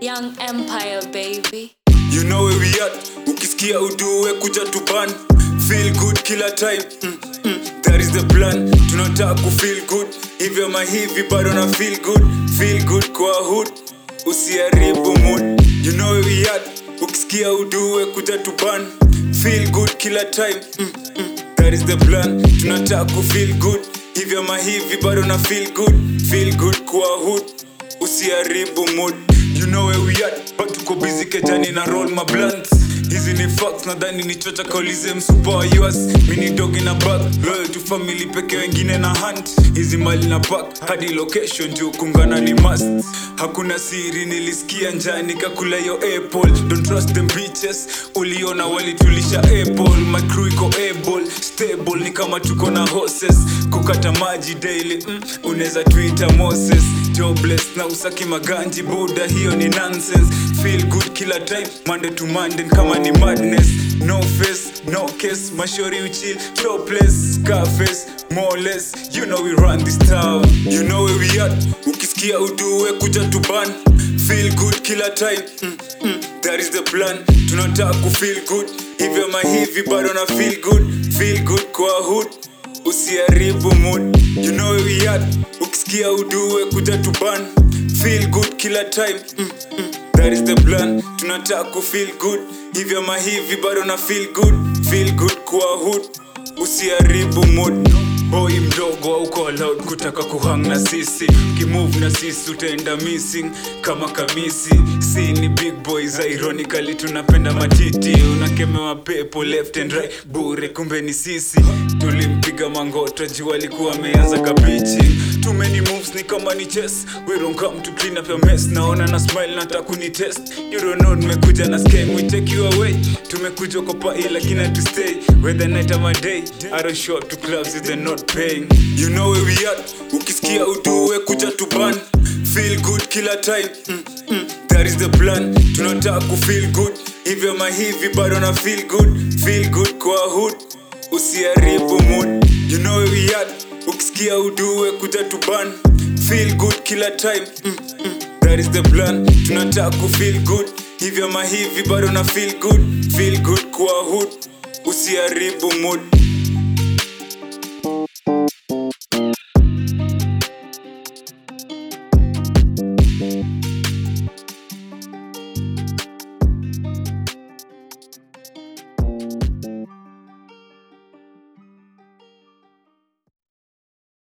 Young Empire, baby. You know where we at ukisikia uduwe kuja tuban feel good kila time mm, mm, that is the plan tunataka kufeel good hivyo mahivi bado na feel good feel good kwa hood usiharibu mood you know where we at ukisikia uduwe kuja tuban feel good kila time mm, mm, that is the plan tunataka kufeel good hivyo mahivi bado na feel good feel good kwa hood usiharibu mood you know where we at but tuko busy kejani na roll my blunts hizi ni facts nadhani ni chocha kaulize msupa wa us mini dogi na back loyal to family peke wengine na hunt hizi mali na pack hadi location juu kungana ni must hakuna siri nilisikia njaa nikakula yo apple don't trust them bitches uliona walitulisha apple my crew iko able stable ni kama tuko na horses kukata maji daily mm, unaweza tuita moses jobless na usaki maganji buda hiyo ni nonsense feel good kila time monday to monday kama ni madness no face no case mashori uchill topless scarface more less you know we run this town you know where we at ukisikia uduwe kuja tuban feel good kila time mm, mm, that is the plan tunataka kufeel good hivyo mahivi bado na feel good feel good kwa hood usiharibu mood you know where we at ukisikia uduwe kuja tuban feel good kila time mm, mm, that is the plan tunataka kufeel good hivyo mahivi bado na feel good feel good kwa hood usiharibu mood boy mdogo auko allowed kutaka kuhang na sisi kimove na sisi utaenda missing kama kamisi si ni big boys ironically tunapenda matiti unakemewa pepo left and right bure kumbe ni sisi tulimpiga mangoto juu alikuwa ameanza kabichi too many moves ni kama ni chess we don't come to clean up your mess naona na smile nataka kuni test you don't know tumekuja na scam we take you away tumekuja kwa pai lakini to stay whether night or day i don't show up to clubs if they're not paying you know where we at ukisikia uduwe kuja tuban feel good kila time mm, mm, that is the plan tunataka kufeel good hivyo mahivi bado na feel good feel good kwa hood usiharibu mood you know where we at ukisikia uduwe kuja tuban feel good kila time mm, mm, that is the plan tunataka kufeel good hivyo mahivi bado na feel good feel good kwa hood usiharibu mood